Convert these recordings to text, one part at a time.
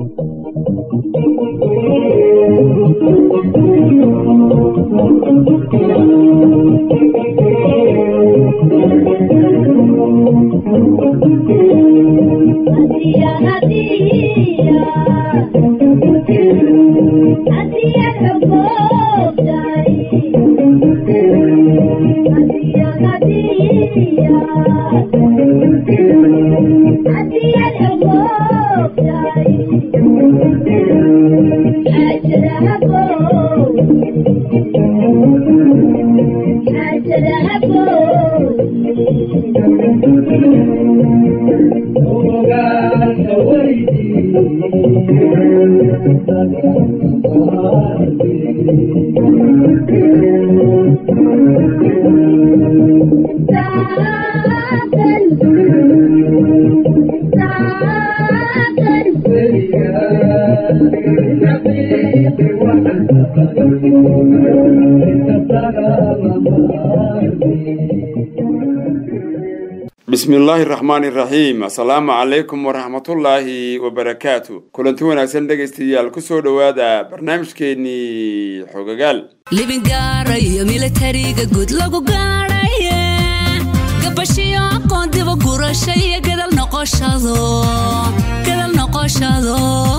bismi illaahi raxmaani raxiim assalaamu calaykum waraxmatullaahi wabarakaatu kulanti wanaagsan dhegaystayaal kusoo dhowaada barnaamijkeennii xogagaal libingaarayo milatariga guud lagu gaadhaye gabashiyo aqoon diba gurasha iyo gadal noqoshado gadal noqoshado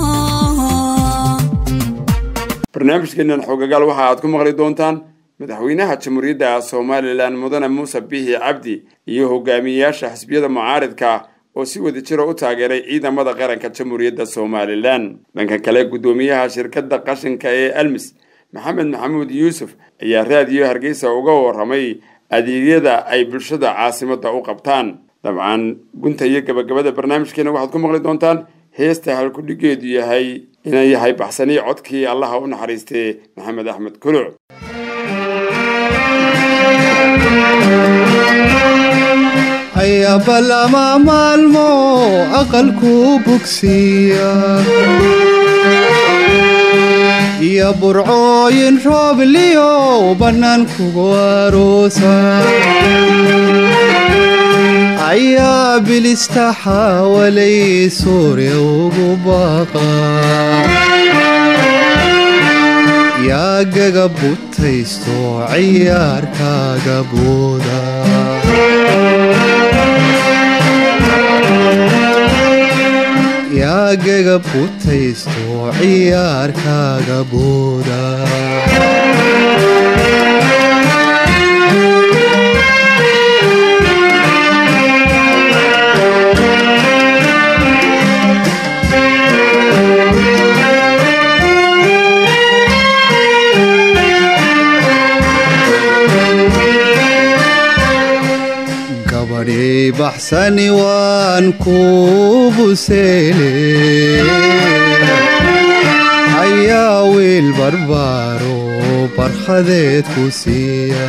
barnaamijkeennan xogagaal waxa aad ku maqli doontaan madaxweynaha jamhuuriyadda somalilan mudane muuse bihi cabdi iyo hogaamiyeyaasha xisbiyada mucaaridka oo si wada jira u taageeray ciidamada qaranka jamhuuriyadda somalilan dhanka kale guddoomiyaha shirkadda qashinka ee almis maxamed maxamuud yuusuf ayaa raadiyo hargeysa uga waramay adeegyada ay bulshada caasimadda u qabtaan dabcan gunta iyo gabagabada barnaamijkeena waxaad ku maqli doontaan heesta halkudhigeedu yahay inay yahay baxsanii codkii allaha u naxariistee maxamed axmed kuluc ayaba lama maalmo aqalku bugsiya iyo burcooyin roobliyo bannaankugu aroosa ayaa bilista xaawalay suuriya ugu baqa yaa gaga butaysto ciyaarkaaga booda yaa gaga butaysto ciyaarkaaga booda gabadhii baxsani waan ku buseele ayaa wiil barbaaro barkhadeed ku siiya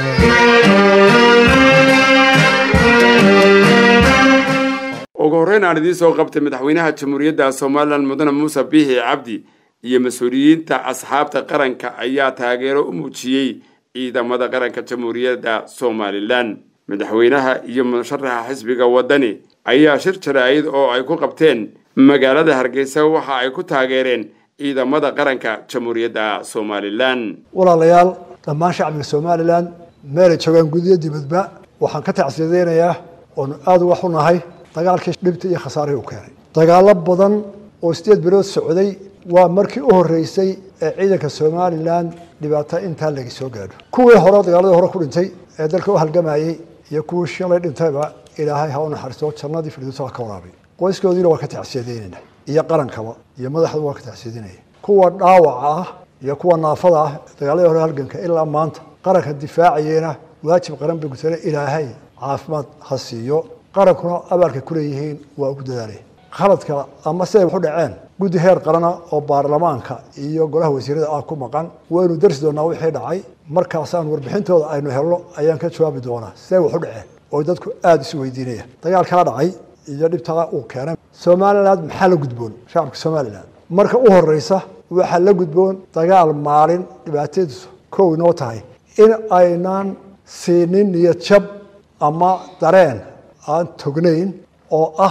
ugu horreyn aan idiin soo qabtay madaxweynaha jamhuuriyadda somalilan mudane muuse biixi cabdi iyo mas-uuliyiinta asxaabta qaranka ayaa taageero u muujiyey ciidamada qaranka jamhuuriyadda somalilan madaxweynaha iyo musharaxa xisbiga waddani ayaa shir jaraa'id oo ay ku qabteen magaalada hargeysa waxa ay ku taageereen ciidamada qaranka jamhuuriyadda somalilan walaalayaal dhammaan shacbiga somalilan meelay joogaan gudiyo dibadba waxaan ka tacsiyadeynayaa oonu aada uga xunahay dagaalkii dhibta iyo khasaarihii u keenay dagaalo badan oo sideed bilood socday waa markii u horeysay ee ciidanka somalilan dhibaato intaa laga soo gaadho kuwii hore dagaaladii hore ku dhintay ee dalka u halgamayey iyo kuwii shalay dhintayba ilaahay ha u naxariisto jannadii firdowsa ha ka waraabay qoyskoodiina waa ka tacsiyadaynayna iyo qarankaba iyo madaxdu waa ka tacsiyadinaya kuwa dhaawaca ah iyo kuwa naafada ah dagaaladii hore halganka ilaa maanta qaranka difaacayena waajib qaran bay gutana ilaahay caafimaad ha siiyo qarankuna abaalka kuleeyihiin waa ugu dadaalay khaladka ama siday waxu dhaceen guddi heer qarana oo baarlamaanka iyo golaha wasiirada ah ku maqan waynu darsi doonaa wixii dhacay markaasaan warbixintooda aynu helno ayaan ka jawaabi doonaa siday waxu dhaceen oo dadku aada isu weydiinaya dagaalkaa dhacay iyo dhibtaa uu keenay somaliland maxaa la gudboon shacabka somaliland marka u horeysa waxaa la gudboon dagaal maalin dhibaatadiisu kow inoo tahay in aynaan siinin niyad jab ama dareen aan tognayn oo ah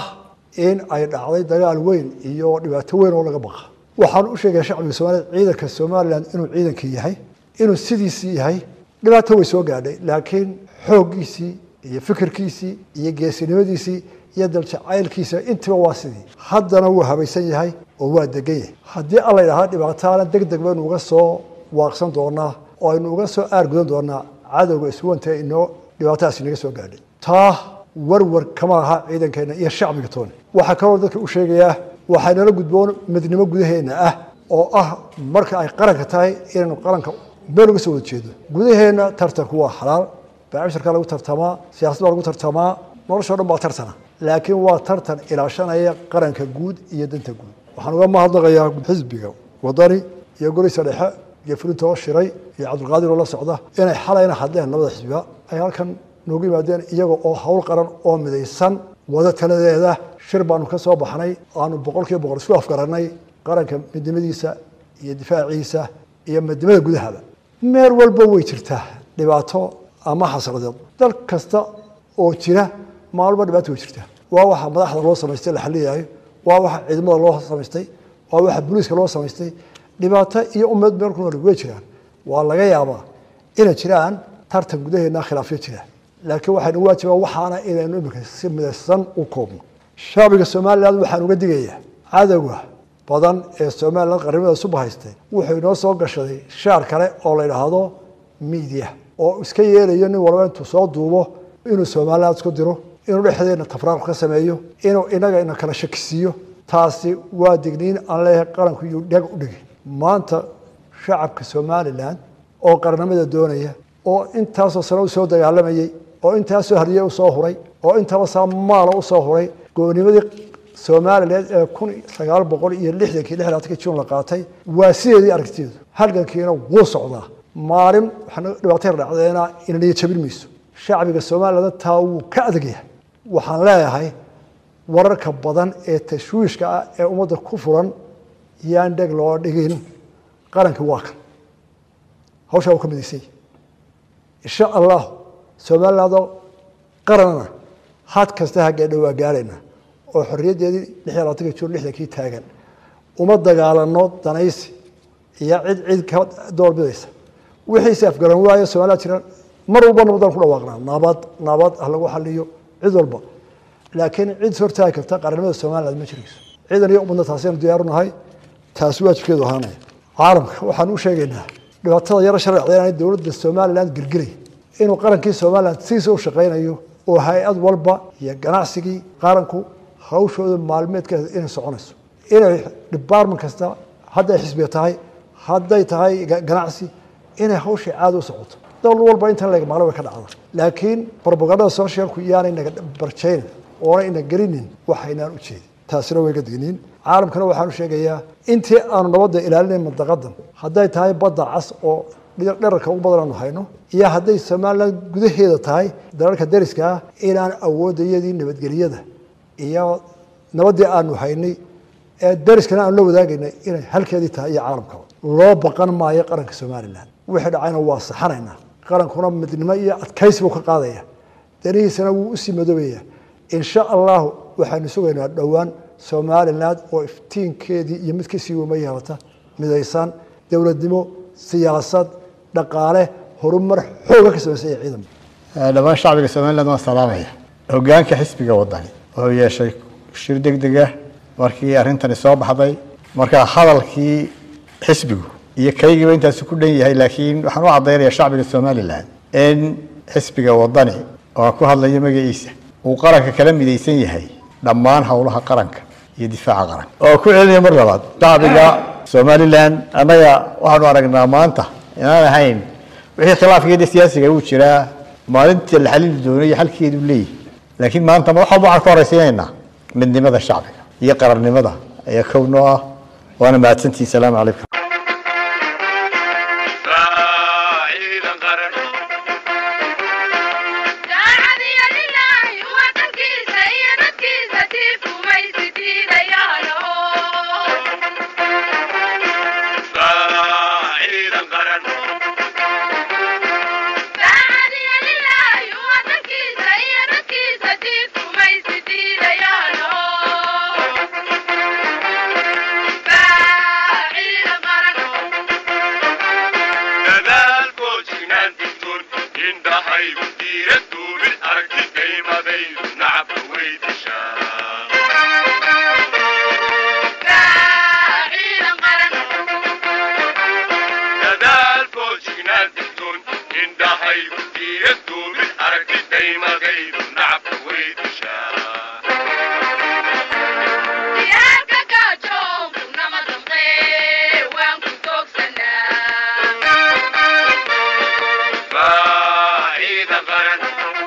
in ay dhacday dagaal weyn iyo dhibaato weyn oo laga baqa waxaan u sheegaya shacbiga soomaaliyed ciidanka somalilan inuu ciidankii yahay inuu sidiisii yahay dhibaato way soo gaadhay laakiin xooggiisii iyo fikirkiisii iyo geesinimadiisii iyo daljacaylkiisa intiba waa sidii haddana wuu habaysan yahay oo waa degan yahay haddii alla idhaahda dhibaataana deg deg baynu uga soo waaqsan doonaa oo aynu uga soo aargudan doonaa cadowga iswanta inoo dhibaatadaas inaga soo gaadhay taa warwar kama aha ciidankeena iyo shacbiga tooni waxaa kaloo dadka u sheegayaa waxaa nala gudboon midnimo gudaheena ah oo ah marka ay qaranka tahay inaynu qaranka meel uga soo wada jeedo gudaheena tartanku waa xalaal baacishirka lagu tartamaa siyasad baa lagu tartamaa noloshao dhan baa tartana laakiin waa tartan ilaashanaya qaranka guud iyo danta guud waxaan uga mahadnaqayaa xisbiga wadani iyo goliisa dhexe iyo fulintoo shiray iyo cabdulqaadir oo la socda inay xalayna hadleen labada xisbiba ay halkan noogu yimaadeen iyaga oo hawl qaran oo midaysan wada taladeeda shir baanu ka soo baxnay aanu boqol kiiba boqol isku afgaranay qaranka midnimadiisa iyo difaaciisa iyo midnimada gudahaba meel walba way jirtaa dhibaato ama xasradeed dal kasta oo jira maalba dhibaato way jirtaa waa waxa madaxda loo samaystay la xaliyayo waa waxa ciidamada loo samaystay waa waxa booliiska loo samaystay dhibaato iyo ummad meel ku nool way jiraan waa laga yaabaa inay jiraan tartan gudaheena khilaafyo jira laakiin waxaynu waajibaa waxaana inaynu imika si midaysan u koobno shacbiga somalilan waxaan uga digayaa cadowga badan ee somalilan qarnimada suba haystay wuxuu inoo soo gashaday shaar kale oo la yidhaahdo media oo iska yeelayo nin walba intuu soo duubo inuu somalilan isku diro inuu dhexdeena tafraaq ka sameeyo inuu inaga ina kala shakisiiyo taasi waa digniin aan leeyahay qaranku yuu dheg u dhigi maanta shacabka somalilan oo qarnimada doonaya oo intaasoo sano usoo dagaalamayey oo intaasoo hariye usoo huray oo intaba saa maala usoo huray goonimadii somalilan ee kun sagaal boqol iyo lixdankii lixdaatanki jun la qaatay waa sideedii aragtideedu halgankiina wuu socdaa maalin waxaa dhibaato yar dhacdeena inaniya jabin mayso shacbiga somalilan taa wuu ka adagyahay waxaan leeyahay wararka badan ee tashwiishka ah ee ummadda ku furan yaan dheg loo dhigin qarankii waa kan hawshaa uu ka midaysay insha allah somalilandoo qaranana had kasta haggeedha waa gaarayna oo xorriyaddeedii lix iyo labaatanka jun lixdankii taagan uma dagaalano danaysi iyo cid cid ka doorbidaysa wixiise afgaran waayo somaliland jira mar walba nabadaan ku dhawaaqnaa nabad nabad ha lagu xaliyo cid walba laakiin cid hortaagi karta qarannimada somaliland ma jirayso ciidan iyo ummadna taasaynu diyaaru nahay taasi waajibkeedu ahaanaya caalamka waxaan u sheegaynaa dhibaatada yaro sharcda inaanay dowladda somaliland gelgelay inuu qarankii somaliland sidiisa u shaqaynayo oo hay-ad walba iyo ganacsigii qaranku hawshooda maalmeedkeeda inay soconayso inay department kasta hadday xisbiga tahay hadday tahay ganacsi inay hawshii caada u socoto dowlad walba intan leg maqla way ka dhacda laakiin propagandada socialku iyaanay naga barjaynin oona ina gelinin waxaynaan u jeedin taasina way ka digniin caalamkana waxaan u sheegayaa intii aanu nabadda ilaalinayn mandaqadan hadday tahay badda cas oo dherarka ugu badan aanu hayno iyo hadday somaliland gudaheeda tahay dalalka dariska ah inaan awoodayadii nabadgeliyada iyo nabaddii aanu haynay ee dariskana aanu la wadaagaynay inay halkeedii tahay iyo caalamkaba loo baqan maayo qaranka somalilan wixii dhacayna waa saxanaynaa qarankuna midnimo iyo adkaysi buu ka qaadaya danihiisana wuu usii madoobaya insha allahu waxaanu sugaynaa dhowaan somaliland oo iftiinkeedii iyo mid kasii wama yeelata midaysan dowladnimo siyaasad dhaqaale horumar xooga ka samaysan iyo ciidan dhammaan shacbiga somaliland waan salaamaya hogaanka xisbiga wadani wuxuu yeeshay shir deg deg ah markii arrintani soo baxday marka hadalkii xisbigu iyo kaygiiba intaasi ku dhan yahay laakiin waxaan u caddaynaya shacbiga somalilan in xisbiga wadani oo aan ku hadlayo magaciisa uu qaranka kala midaysan yahay dhammaan howlaha qaranka iyo difaaca qaranka oo ku celinaya mar labaad shacbiga somalilan annaga waxaanu aragnaa maanta inaan ahayn wixii khilaafkeeda siyaasiga uu jiraa maalintii la xalili doonay xalkeedu leeyahy laakiin maanta wax walba waxaan ka horaysiinaynaa midnimada shacbiga iyo qarannimada ayaa kownoo ah waana mahadsantihi salaamu calaykum Yeah. indhahaygu diira duubin aragti daymadaydu nacabka way dishaa dadaal foojignaan digtoon indhahaygu diira duubin aragti daymadaydu nacabka way dishaa baa ciidan qaran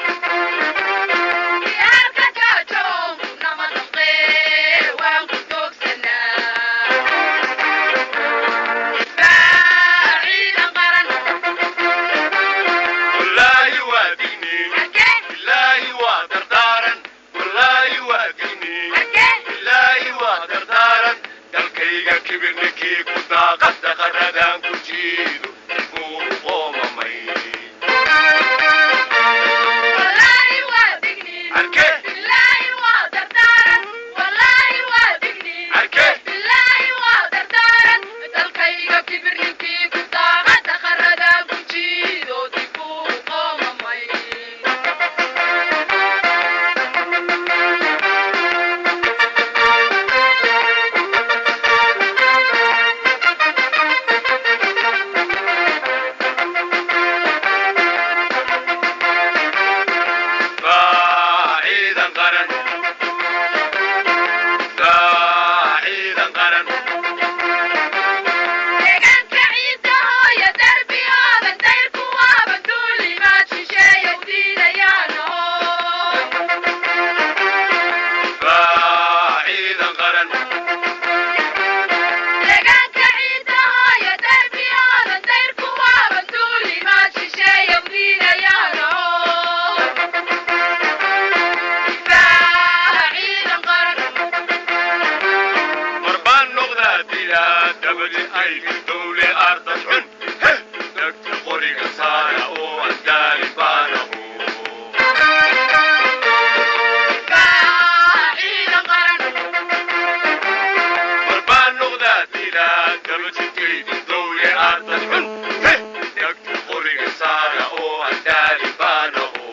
wallaahi waa digniin ilaahi waa dardaaran wallaahi waa digniin ilaahi waa dardaaran dalkayga kibirninkii ku daaqada qaradaan ku jiido kuu qoomamay arke arke baa ciidan qaran baa ciidan qaran baa ciidan qaran mar baan noqdaa dilaa dabadi ay dowle ardad xun heh dhagta qoriga saara oo andaali baanahu mar baan noqdaa dilaa dabadi kaydin dowle ardad xun heh dhagta qoriga saara oo andaali baanahu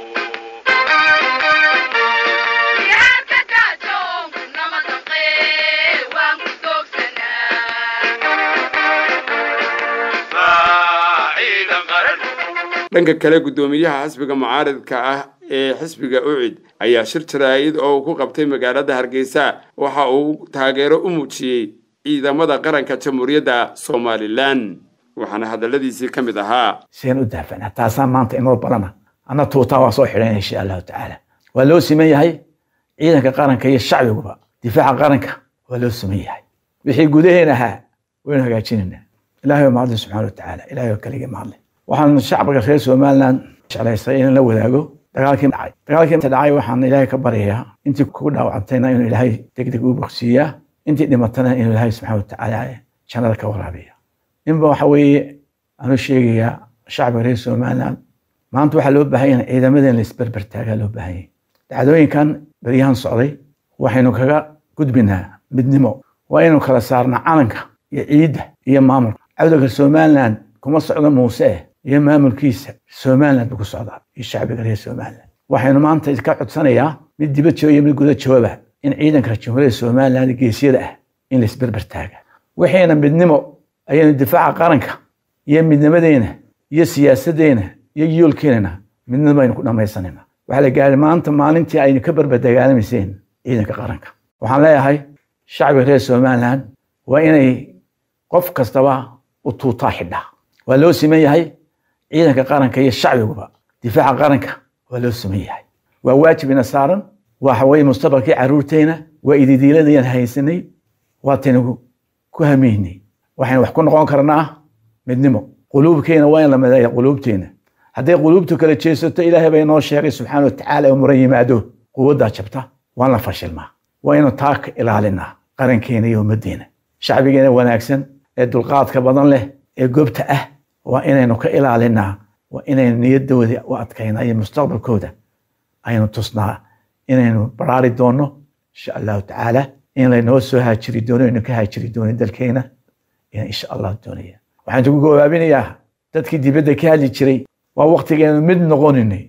baa ciidan qaran dhanka kale guddoomiyaha xisbiga mucaaridka ah ee xisbiga ucid ayaa shir jaraa'id oo uu ku qabtay magaalada hargeysa waxa uu taageero u muujiyey ciidamada qaranka jamhuuriyadda somalilan waxaana hadalladiisii ka mid ahaa seen u daafana taasaa maanta inoo balana anna tuutaa waa soo xidhan insha allahu tacaala waa loo siman yahay ciidanka qaranka iyo shacbiguba difaaca qaranka waa loo siman yahay wixii gudaheen ahaa waynu hagaajinaynaa ilaahay oo mahadle subxaana wa tacaala ilaahay oo keligii mahadle waxaan shacbiga reer somaliland jeclaystay inaan la wadaago dagaalkii dhacay dagaalkii inta dhacay waxaan ilaahay ka baryayaa intii ku dhaawacantayna inuu ilaahay degdeg u bogsiiyaa intii dhimatana inuu ilaahay subxaana wa tacaala jannada ka waraabiya ninba waxa weeye aanu sheegayaa shacbiga reer somaliland maanta waxaa loo baahan yahay ciidamadan la isberber taagaa loo baahan yahay dhacdooyinkan beryahan socday waxaynu kaga gudbinaa midnimo waa inaynu kala saarnaa calanka iyo ciidda iyo maamulka cawdalka somaliland kuma socdo muuse eh iyo maamulkiisa somaliland buu ku socdaa iyo shacbiga reer somaliland waxaynu maanta iska codsanayaa mid dibad jooga iyo mid guda jooba in ciidanka jamhuuriyadda somaliland geesyada ah in la isberber taaga wixiina midnimo ayaynu difaaca qaranka iyo midnimadeena iyo siyaasadeena iyo yoolkeenana midnimo aynu ku dhammaysanayna waxaa la gaaray maanta maalintii aynu ka barbadagaalamayseen ciidanka qaranka waxaan leeyahay shacbiga reer somaliland waa inay qof kastaba u tuutaa xidhaa waa loo siman yahay ciidanka qaranka iyo shacbiguba difaaca qaranka waa loo siman yahay waa waajib ina saaran waxa weye mustaqbalkii caruurteena waa ididiiladayaan haysanay waataynu ku hamaynay waxaynu wax ku noqon karnaa midnimo quluubkeena waa in la mideeya quluubteena hadday quluubtu kala jeesato ilaahay bay noo sheegay subxaana wa tacaala oo muran yimaado quwaddaa jabta waan la fashilmaa waa inuu taa ka ilaalinaa qarankeena iyo ummaddeena shacbigeena wanaagsan ee dulqaadka badan leh ee gobta ah waa inaynu ka ilaalinaa waa inaynu niyadooda u adkaynaa iyo mustaqbalkooda aynu tusnaa inaynu baraari doonno insha allahu tacaala in laynoo soo haajiri doono aynu ka haajiri doonin dalkeena ayaan insha allah doonaya waxaan kugu gabaabinayaa dadkii dibadda ka hadli jiray waa waktigeenu mid noqoninay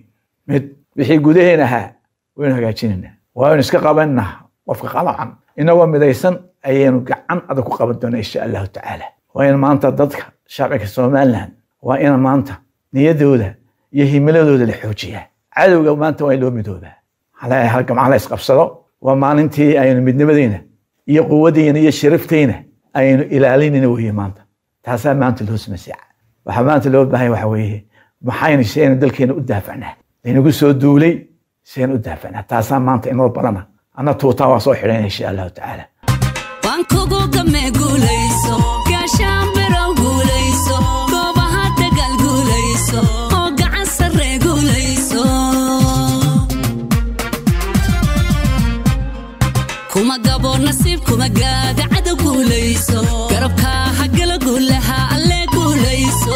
mid wixii gudaheen ahaa waynu hagaajinaynaa waaynu iska qabanaa qofka qalacan inagoo midaysan ayaynu gacan adag ku qaban doonaa insha allahu tacaala waa in maanta dadka shacbiga somaliland waa in maanta niyadooda iyo himiladooda la xoojiyaa cadowga maanta waa in loo midoobaa hal gamca la isqabsado waa maalintii aynu midnimadeyna iyo quwadeyna iyo sharafteyna aynu ilaalinayna weeye maanta taasaa maanta loo samaysaa waxaa maanta loo baahanya waxa weeye maxaynu siaynu dalkeena u daafacnaa laynagu soo duulay siaynu u daafacnaa taasaa maanta inoo balana anna tuutaa waa soo xidhayna insha allahu tacaala waan kugu game guulayso gaashaan birow guulayso goobaha dagaal guulayso oo gacan sarre guulayso kuma gabo nasiib kuma gaada cadow guulayso garabkaa hagala guulaha alle guulayso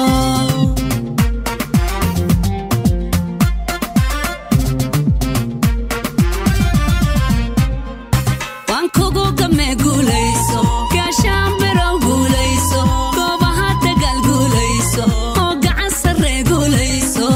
waan kugu game guulayso gaashaan birow guulayso goobaha dagaal guulayso oo gacan sarre guulayso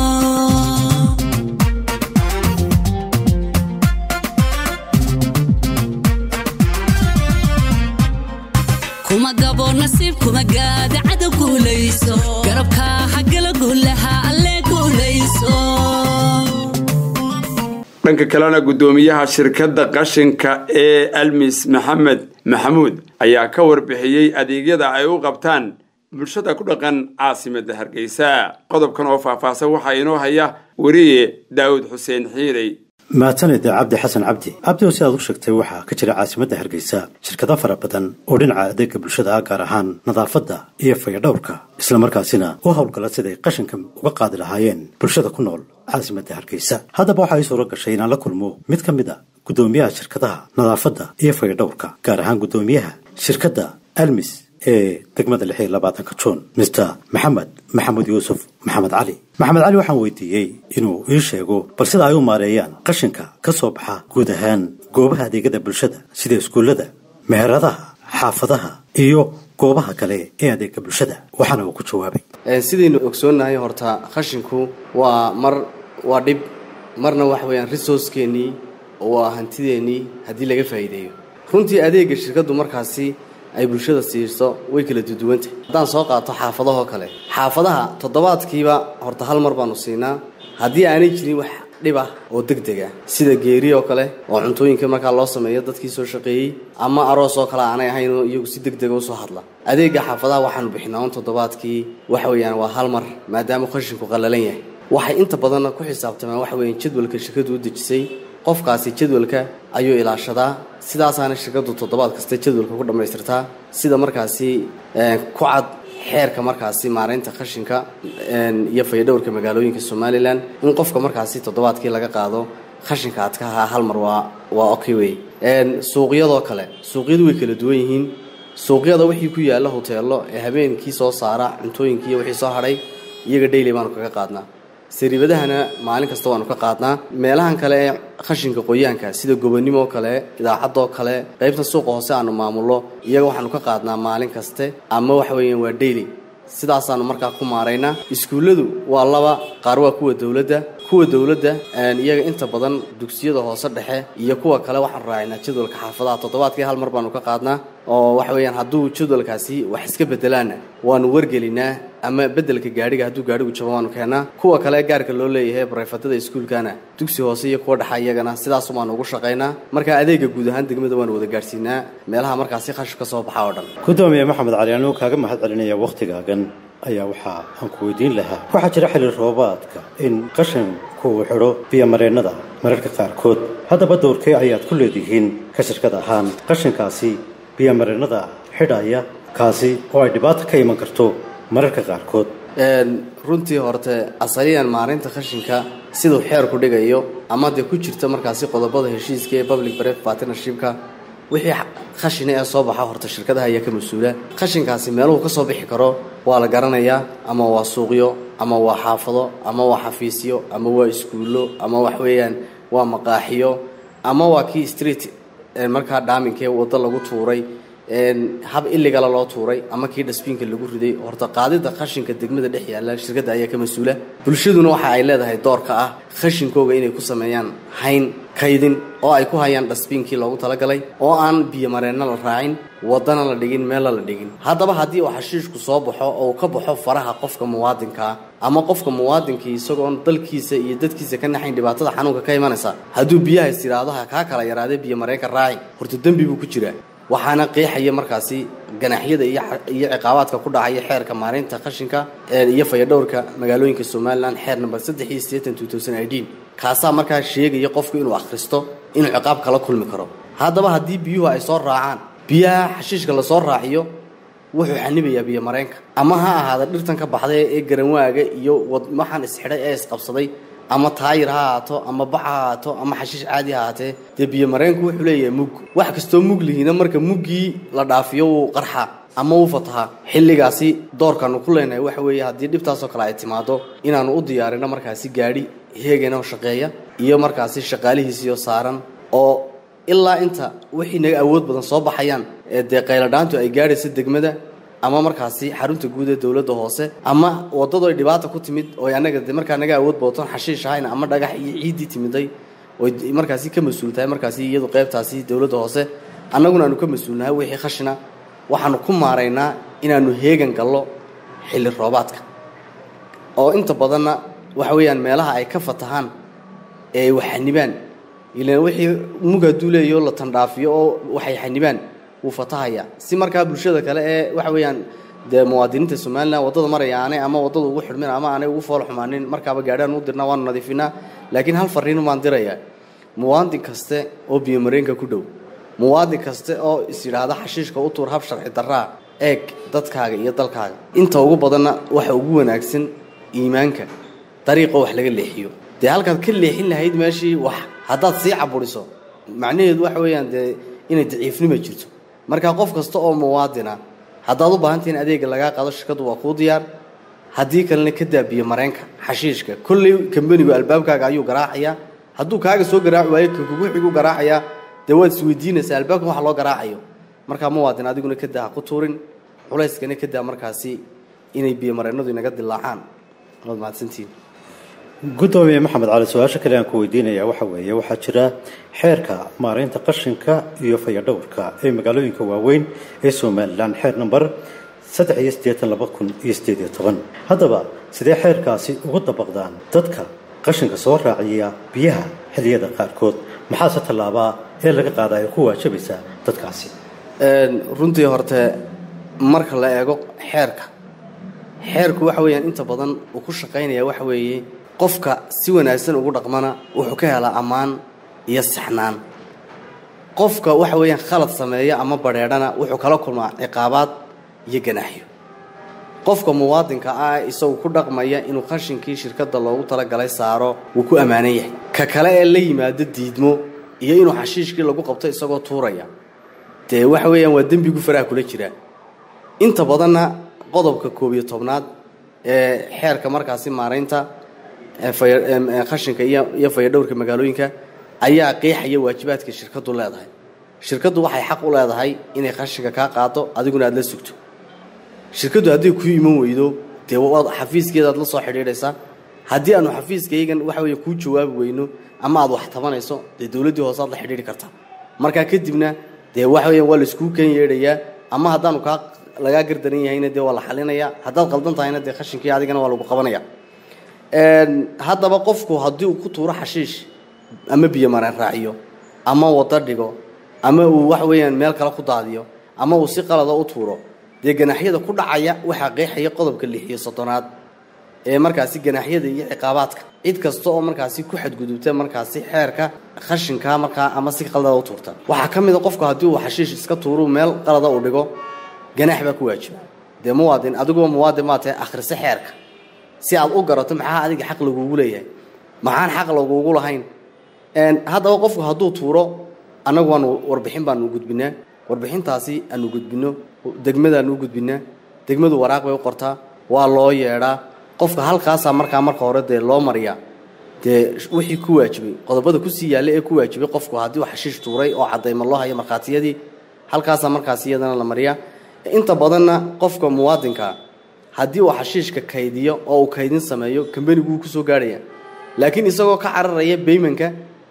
kuma gabo nasiib kuma gaada cadow guulayso garabkaa hagala guulaha alle guulayso dhanka kalena guddoomiyaha shirkadda qashinka ee almis maxamed maxamuud ayaa ka warbixiyey adeegyada ay u qabtaan bulshada ku dhaqan caasimadda hargeysa qodobkan oo faahfaahsan waxaa inoo haya weriye daawud xuseen xiirey mahadsaned cabdi xasan cabdi cabdi oo si aad u sheegtay waxaa ka jira caasimadda hargeysa shirkado fara badan oo dhinaca adeega bulshada ah gaar ahaan nadaafadda iyo fayadhowrka islamarkaasina u howlgala siday qashinka uga qaadi lahaayeen bulshada ku nool caasimadda hargeysa haddaba waxaa ii suuro gashay inaan la kulmo mid ka mid a guddoomiyaha shirkadaha nadaafadda iyo fayadhowrka gaar ahaan guddoomiyaha shirkadda almis ee degmada lix iyo labaatanka juun mister maxamed maxamuud yuusuf maxamed cali maxamed cali waxaan weydiiyey inuu ii sheego bal sida ay u maareeyaan qashinka ka soo baxa guud ahaan goobaha adeegyada bulshada sida iskuullada meheradaha xaafadaha iyo goobaha kale ee adeega bulshada waxaana uu ku jawaabay sidaynu ogsoonnahay horta qashinku waa mar waa dhib marna waxa weeyaan resourcekeenii oo waa hantideennii haddii laga faa'iideeyo runtii adeegga shirkaddu markaasi ay bulshada siiso way kala duduwantahay haddaan soo qaato xaafadahoo kale xaafadaha toddobaadkiiba horta hal mar baanu siinaa haddii aanay jirin wax dhib ah oo deg deg ah sida geeri oo kale oo cuntooyinka markaa loo sameeyo dadkii soo shaqeeyey ama aroos oo kale aanay ahayn oo iyagu si deg dega usoo hadla adeegga xaafadaha waxaanu bixinaa un toddobaadkii waxa weeyaan waa hal mar maadaama qashinku qallalan yahay waxay inta badanna ku xisaabtamaan waxa weeyaan jadwalka shirkadu u dejisay qofkaasi jadwalka ayuu ilaashadaa sidaasaana shirkadu toddobaad kasta jadwalka ku dhammaystirtaa sida markaasi ku cad xeerka markaasi maaraynta qashinka iyo fayadhowrka magaalooyinka somalilan in qofka markaasi toddobaadkii laga qaado qashinka adka ahaa hal mar waa waa okay wey suuqyadoo kale suuqyadu way kala duwan yihiin suuqyada wixii ku yaalla hoteello ee habeenkii soo saara cuntooyinkiiyo wixii soo hadhay iyaga daily baanu kaga qaadnaa sariibadahana maalin kasta waanu ka qaadnaa meelahan kale ee qashinka qoyaanka sida gobonimo kale idaacadoo kale qaybta suuqa hoose aanu maamullo iyaga waxaanu ka qaadnaa maalin kaste ama waxa weeyaan waa daily sidaasaanu markaa ku maaraynaa iskuulladu waa laba qaar waa kuwa dowladda kuwa dowladda iyaga inta badan dugsiyada hoose dhexe iyo kuwa kale waxaanu raacinaa jadwalka xaafadaha toddobaadkii hal mar baanu ka qaadnaa oo waxa weeyaan hadduu jadwalkaasi wax iska bedelaana waanu wargelinaa ama bedelka gaadhiga hadduu gaadhigu jabo waanu keennaa kuwa kale gaarka loo leeyahay barefadada iskuulkana dugsi hoose iyo kuwa dhexa iyagana sidaas baanu ugu shaqaynaa marka adeega guud ahaan degmada waanu wada gaadhsiinaa meelaha markaasi qashif ka soo baxa oo dhan gudoomiye maxamed cali anuu kaaga mahad celinaya wakhtigaagan ayaa waxaa aan ku weydiin lahaa waxaa jira xilli roobaadka in qashinku uu xidho biyomareennada mararka qaarkood haddaba dowrkee ayaad ku leedihiin ka shirkad ahaan qashinkaasi biyomareennada xidhaya kaasi oo ay dhibaato ka iman karto mararka qaarkood runtii horte asaliyan maarinta qashinka siduu xeerku dhigayo ama dee ku jirta markaasi qodobada heshiiska ee public brevet partnershipka wixii khashina ee soo baxa horta shirkadaha ayaa ka mas-uula qashinkaasi meeluhu ka soo bixi karo waa la garanayaa ama waa suuqyo ama waa xaafado ama waa xafiisyo ama waa iskuullo ama wax weeyaan waa maqaaxiyo ama waa kii street markaa dhaaminka ee waddo lagu tuuray hab iligala loo tuuray ama kii dhasbiinka lagu riday horta qaadida qashinka degmada dhex yaalla shirkadda ayaa ka mas-uula bulshaduna waxa ay leedahay doorka ah khashinkooga inay ku sameeyaan hayn kaydin oo ay ku hayaan dhasbiinkii loogu talagalay oo aan biyomareenna la raacin wadana la dhigin meella la dhigin haddaba haddii uu xashiishku soo baxo oo uu ka baxo faraha qofka muwaadinkaa ama qofka muwaadinkii isagoon dalkiisa iyo dadkiisa ka naxayn dhibaatada xanuunka ka imanaysa hadduu biyaha is yidhaahdo ha kaa kala yaraadee biyomareenka raaci horta dembi buu ku jiraa waxaana qeexaya markaasi ganaxyada iyo iyo ciqaabaadka ku dhacaya xeerka maareynta qashinka iyo fayadhowrka magaalooyinka somalilan xeer number saddex iyo siddeetan two thousand eighteen kaasaa markaa sheegaya qofku inuu akhristo inuu ciqaab kala kulmi karo haddaba haddii biyuhu ay soo raacaan biyaha xashiishka lasoo raaciyo wuxuu xanibayaa biyo mareenka ama ha ahaada dhirtan ka baxday ee garanwaaga iyo waxaan isxidhay ee isqabsaday ama taayir ha ahaato ama bax ha ahaato ama xashiish caadi ha ahaatee dee biyo mareenku wuxuu leeyahay mug wax kastoo mug lihiina marka muggii la dhaafiyo wuu qarxaa ama wuu fatahaa xilligaasi doorkaanu ku leenahay waxa weeye haddii dhibtaasoo kale ay timaado inaanu u diyaarino markaasi gaadhi heeganoo shaqeeya iyo markaasi shaqaalihiisiyo saaran oo ilaa inta wixii naga awood badan soo baxayaan ee dee qayladhaantu ay gaadhaysa degmada ama markaasi xarunta guud ee dowladda hoose ama waddadu ay dhibaata ku timid oo annaga de markaa naga awood booton xashiish ahayn ama dhagax iyo ciiddii timiday oy markaasi ka mas-uul tahay markaasi iyadu qaybtaasi dowladda hoose annaguna aanu ka mas-uulnahay wixii khashina waxaanu ku maaraynaa inaanu heegan gallo xilli roobaadka oo inta badanna waxa weeyaan meelaha ay ka fatahaan ee ay wax xanibaan ilan wixii mug hadduu leeyaho la tandhaafiyo oo waxay xanibaan wuu fatahaya si markaa bulshada kale ee waxa weeyaan dee muwaadiniinta somalilan waddada maraya aanay ama waddada ugu xidhmin ama aanay ugu fool xumaanin markaaba gaadhaan u dirnaa waanu nadiifinaa laakiin hal fariin baan dirayaa muwaadin kaste oo biyomareenka ku dhow muwaadin kaste oo is yidhaahda xashiishka u tuur hab sharci darraa eeg dadkaaga iyo dalkaaga inta ugu badanna waxa ugu wanaagsan iimaanka dariiqo wax laga leexiyo dee halkaad ka leexin lahayd meeshii wax haddaad sii caburiso macnaheedu waxa weeyaan dee inay daciifnima jirto marka qof kasta oo muwaadina haddaad u baahantahin adeega lagaa qaado shirkaddu waa kuu diyaar haddii kalena ka daabiyo mareenka xashiishka kolley kambanigu albaabkaaga ayuu garaacayaa hadduu kaaga soo garaaci waayo ka kugu xigu garaacayaa dee waad isweydiinaysaa albaabkan waxa loo garaacayo markaa muwaadin adiguna ka daa ha ku tuurin culayskana ka daa markaasi inay biyomareennadu inaga dilaacaan waad mahadsantihin gudoomiye maxamed cali su-aasha kale aan ku weydiinaya waxa weeye waxaa jira xeerka maaraynta qashinka iyo fayadhowrka ee magaalooyinka waaweyn ee somalilan xeer number saddex iyo siddeetan laba kun iyo siddeed iyo toban haddaba sidee xeerkaasi ugu dabaqdaan dadka qashinka soo raaciya biyaha xilliyada qaarkood maxaase tallaabaa ee laga qaada ay ku waajabaysaa dadkaasi runtii horte marka la eego xeerka xeerku waxa weeyaan inta badan uu ku shaqaynaya waxa weeye qofka si wanaagsan ugu dhaqmana wuxuu ka helaa ammaan iyo saxnaan qofka waxa weeyaan khalad sameeya ama badheedhana wuxuu kala kulmaa ciqaabaad iyo ganaaxyo qofka muwaadinka ah isagu ku dhaqmaya inuu qashinkii shirkadda loogu talagalay saaro wuu ku ammaanan yahay ka kale ee la yimaado diidmo iyo inuu xashiishkii lagu qabto isagoo tuuraya dee waxa weeyaan waa dembigu faraha kula jiraa inta badanna qodobka koob iyo tobnaad ee xeerka markaasi maaraynta qashinka iyo fayadhowrka magaalooyinka ayaa qeexaya waajibaadka shirkaddu leedahay shirkaddu waxay xaq u leedahay inay qashinka kaa qaado adiguna aada la sugto shirkaddu hadday ku iman weydo dee waad xafiiskeedaad la soo xidhiidhaysaa haddii aanu xafiiskaygan waxa weeye kuu jawaabi weyno ama aad wax tabanayso dee dowladdii hoose aad la xidhiidhi kartaa markaa kadibna dee waxa weeyaan waa laiskugu ken yeedhayaa ama haddaanu kaa lagaa gardaran yahayna dee waa la xalinayaa haddaad qaldan tahayna dee qashinkii adigana waa lagu qabanaya haddaba qofku haddii uu ku tuuro xashiish ama biyo mareen raaciyo ama wado dhigo ama uu wax weeyaan meel kale ku daadiyo ama uu si qalada u tuuro dee ganaaxyada ku dhacaya waxaa qeexaya qodobka lix iyo soddonaad ee markaasi ganaaxyada iyo ciqaabaadka cid kasta oo markaasi ku xadgudubta markaasi xeerka qashinka markaa ama si qalada u tuurta waxaa ka mid a qofku haddii uu xashiish iska tuuru meel qalada uu dhigo ganaax baa ku waajiba dee muwaadin adiguba muwaadin maa tahay akhrise xeerka si aad u garato maxaa adiga xaq laguugu leeyahay maxaan xaq laguugu lahayn haddaba qofku hadduu tuuro annagu waanu warbixin baanu gudbinaa warbixintaasi aanu gudbinno degmadaanu u gudbinaa degmadu waraaq bay u qortaa waa loo yeedhaa qofka halkaasaa markaa marka hore dee loo mariyaa dee wixii ku waajibay qodobada kusii yaalla ee ku waajibay qofku haddii uu xashiish tuuray oo caddayma loo hayo markhaatiyadii halkaasaa markaasi iyadana la mariyaa inta badanna qofka muwaadinka haddii uu xashiishka kaydiyo oo uu kaydin sameeyo kambanigu wuu kusoo gaadhaya laakiin isagoo ka cararaya baymanka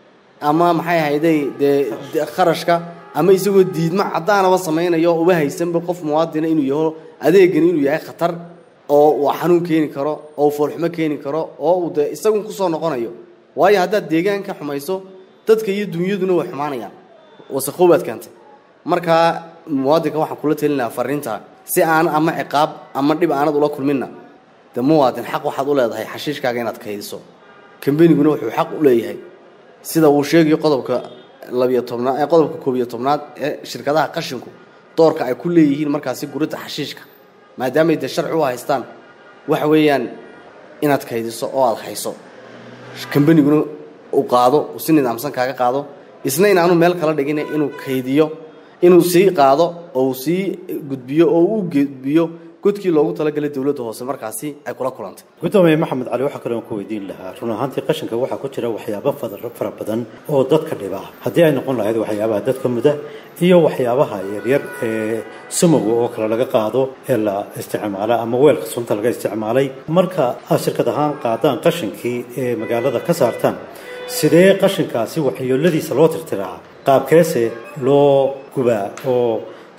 ama maxay ahayday dee de- kharashka ama isagoo diidmo caddaanaba samaynayo oo uba haysanba qof muwaadina inuu yaho adeegani inuu yahay khatar oo uu xanuun keeni karo oo uu foolxumo keeni karo oo uu dee isagun kusoo noqonayo waayo haddaad deegaanka xumayso dadka iyo dunyaduna way xumaanayaan wasaqoobaad keentay markaa muwaadinka waxaan kula telinayaa fariinta si aan ama ciqaab ama dhib aanad ula kulminna de muwaadin xaq waxaad u leedahay xashiishkaaga inaad kaydiso kambaniguna wuxuu xaq u leeyahay sida uu sheegayo qodobka labiyo tobnaad ee qodobka koob iyo tobnaad ee shirkadaha qashinku doorka ay ku leeyihiin markaasi guridda xashiishka maadaamay dee sharci u haystaan waxa weeyaan inaad kaydiso oo aada hayso kambaniguna uu qaado uu si nidaamsan kaaga qaado isna inaanu meel kala dhigin inuu kaydiyo inuu sii qaado oo uu sii gudbiyo oo uu gudbiyo godkii loogu talagalay dowladda hoose markaasi ay kula kulantay gudoomiye maxamed cali waxaa kaloon ku weydiin lahaa run ahaantii qashinka waxaa ku jira waxyaabo fadar- fara badan oo dadka dhiba haddii ay noqon lahayd waxyaabaha dadka muda iyo waxyaabaha yaryar ee sumoga oo kale laga qaado ee la isticmaala ama weelka sunta laga isticmaalay marka aad shirkad ahaan qaadaan qashinkii ee magaalada ka saartaan sidee qashinkaasi waxyeeladiisa loo tirtiraa qaabkeese loo gubaa oo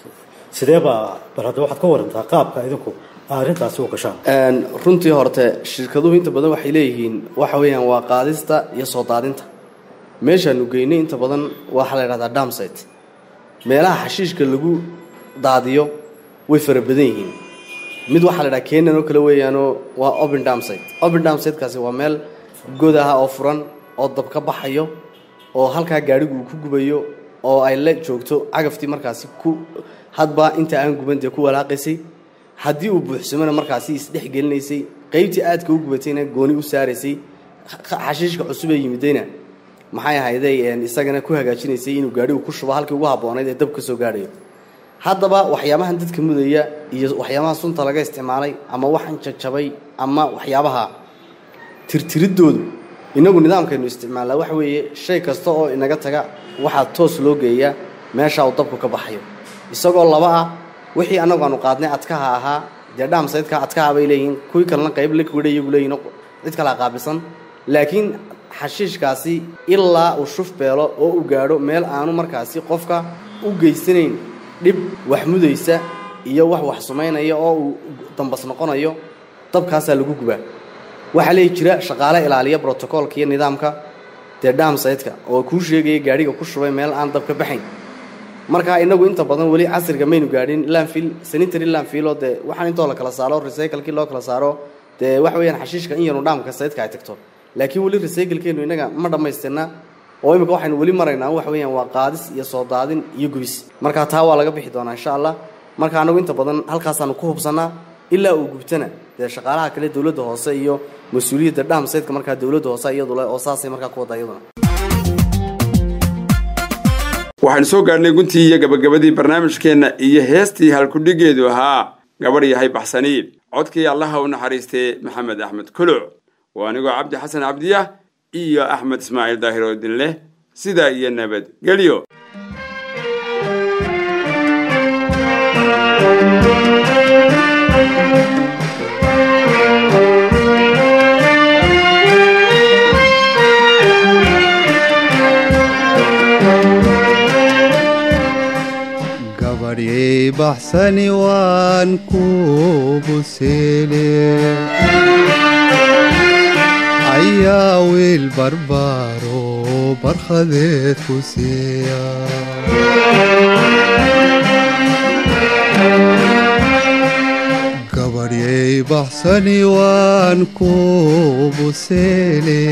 sideebaa bal hadda waxaad ka warantaa qaabka idinku arrintaasi u gashaan Een, runtii horte shirkaduhu inta badan waxay leeyihiin waxa weeyaan waa qaadista iyo soo daadinta meeshaanu geynay inta badan waxaa la idhahdaa damsite meelaha xashiishka lagu daadiyo way fara badan yihiin mid waxaa la idhaha kenyan oo kale weeyaanoo waa open damsite open damsitekaasi waa meel god ah oo furan oo dab ka baxayo oo halkaa gaadhigu uu ku gubayo oo ay la joogto cagaftii markaasi ku hadba inta aan guban dee ku walaaqaysay haddii uu buuxsamona markaasi isdhex gelinaysay qaybtii aadka u gubatayna gooni u saaraysay xa- xashiishka cusub ee yimidayna maxay ahayday een, isagana ku hagaajinaysay inuu gaadhigu ku shubo halkii ugu habboonayd ee dab ka soo gaadhayo haddaba waxyaabahan dadka mudaya iyo waxyaabaha sunta laga isticmaalay ama waxan jajabay ama waxyaabaha tirtiriddoodu inagu nidaamkaynu isticmaalnaa waxa weeye shay kasta oo inaga taga waxaa toos loo geeyaa meesha uu dabku ka baxayo isagoo laba ah wixii annagu aanu qaadnay adkaha ahaa dee dhaamsaydka adkaha bay leeyihiin kuwii kalena qayb la kwidha iyagu leeyihin oo cid kalea qaabilsan laakiin xashiishkaasi ilaa uu shuf beelo oo uu gaadho meel aanu markaasi qofka u geysanayn dhib wax mudaysa iyo wax wax sumaynaya oo uu dambas noqonayo dabkaasaa lagu gubaa waxaa leeyi jira shaqaale ilaaliya brotocoolka iyo nidaamka dee dhaamsaydka oo kuu sheegaya gaadhiga ku shubay meel aan dab ka baxayn marka inagu inta badan weli casriga maynu gaadhin landfill sanitary landfill oo dee waxaan intoo la kala saaro recyclekii loo kala saaro dee waxa weeyaan xashiishka in yanu dhaamka saydka ay tagto laakiin weli recyclekeenu inaga ma dhammaystirna oo imika waxaynu weli maraynaa waxa weeyaan waa qaadis iyo soo daadin iyo gubis marka taa waa laga bixi doonaa insha allah marka anagu inta badan halkaasaanu ku hubsanaa ilaa uu gubtana dee shaqaalaha kale dowladda hoose iyo mas-uuliyadda dhaamsaydka markaa dowladda hoose iyadu leh oo saasay markaa ku wadda iyaduna waxaynu soo gaadhnay guntii iyo gabagabadii barnaamijkeenna iyo heestii halkudhigeedu ahaa gabadh yahay baxsaniid codkii allaha u naxariistay maxamed axmed kuluc waa anigoo cabdi xasan cabdiyah iyo axmed ismaaciil daahir oo idin leh sidaa iyo nabad gelyo gabadhyay baxsani waan ku buseele ayaa wiil barbaaro barkhadeed ku siiya gabadhyay baxsani waan ku buseele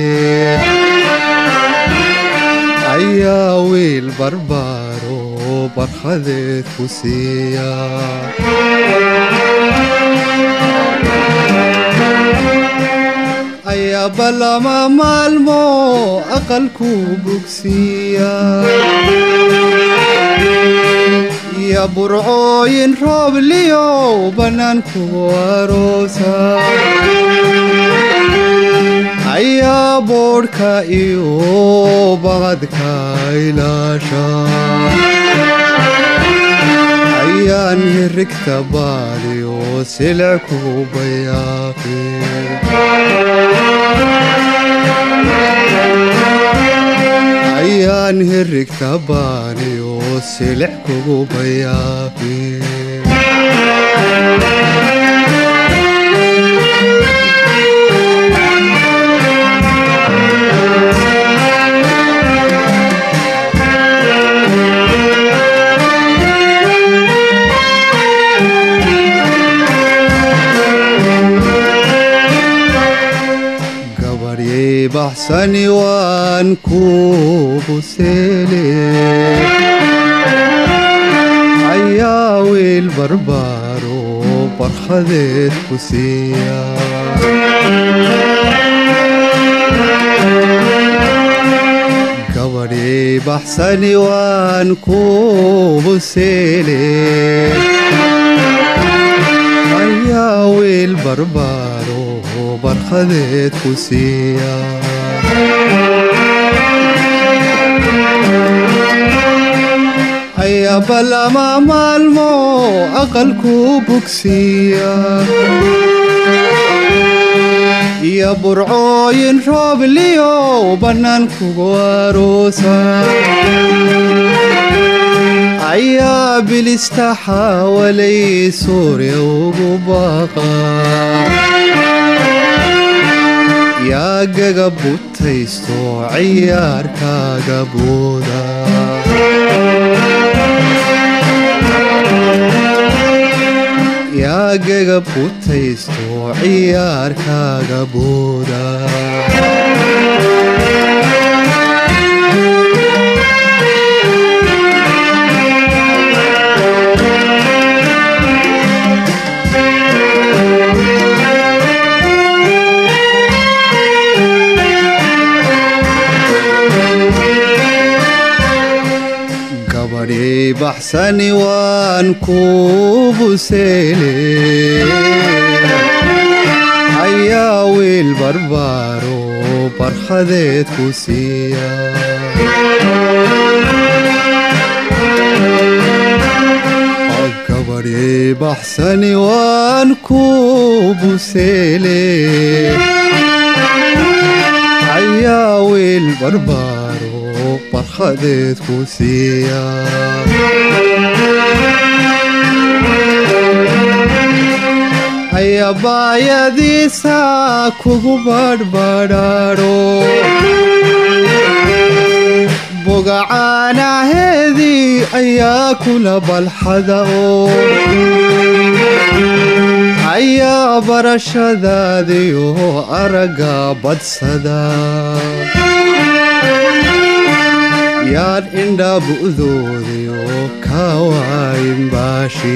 ayaa wiil barbaaro barkhadeed ku siiya ayaa ballama maalmo aqalku bugsiiya iyo burcooyin roobliyow bannaanku aroosa ayaa boodhka iyo baqadka ilaasha yaan hirigta baadiyo silic kugu bayaaqi ayaan hirigta baadiyo silic kugu bayaaqi gabaryay baxsani waan kugu seele ayaa wiil barbaaro barkhadeed ku siiya gabadhii baxsani waan kugu seele ayaa wiil barbaaro barkhadeed ku siiya ayaba lama maalmo aqalku bugsiiya iyo burcooyin roobliyo bannaankugu aroosa ayaa bilista xaawalay suuriya ugu baaqa yaa gaga butaysto ciyaarkaaga booda yaa gaga butaysto ciyaarkaaga booda gabadhii baxsani waan kugu seele ayaa wiil barbaaro barkhadeed ku siiya gabadhii baxsani waan kugu seele ayaa wiil barbaaro barkhadeed ku siiya ayabaayadiisa kugu badhbadhaadho bogacaanaheedii ayaa kula balxada oo ayaa barashadaadiyo aragga badsada yaan indha bu'doodiyo kawaayin baashi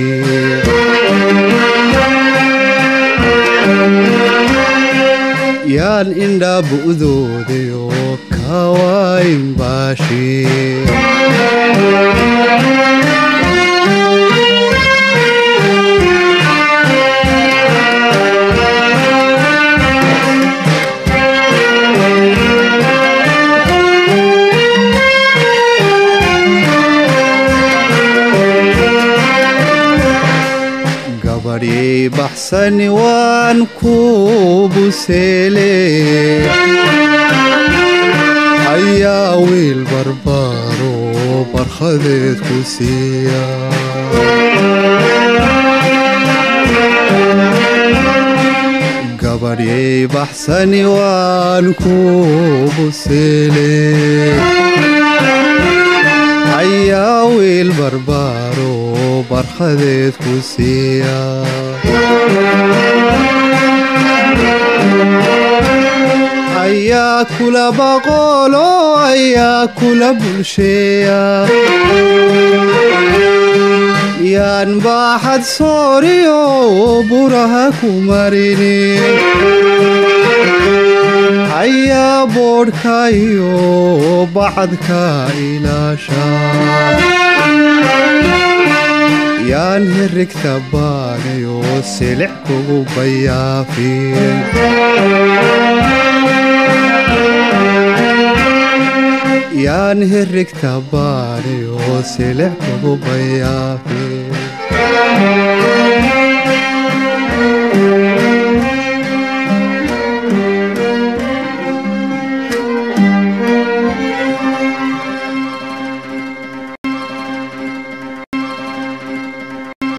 yaan indha bu'doodiyo kawaayin baashi gabadhii baxsani waan kugu seele ayaa wiil barbaaro barkhadeed ku siiya gabadhii baxsani waan kugu seele ayaa wiil barbaaro barkhadeed ku siiya ayaa kula baqoolo ayaa kula bulsheeya yaan baaxad sooriyo buraha ku marini ayaa boodhka iyo bacadka ilaasha yaan hirigta baanayo silic kugu bayaafin yaan hirigta baanayo silic kugu bayaafin Thank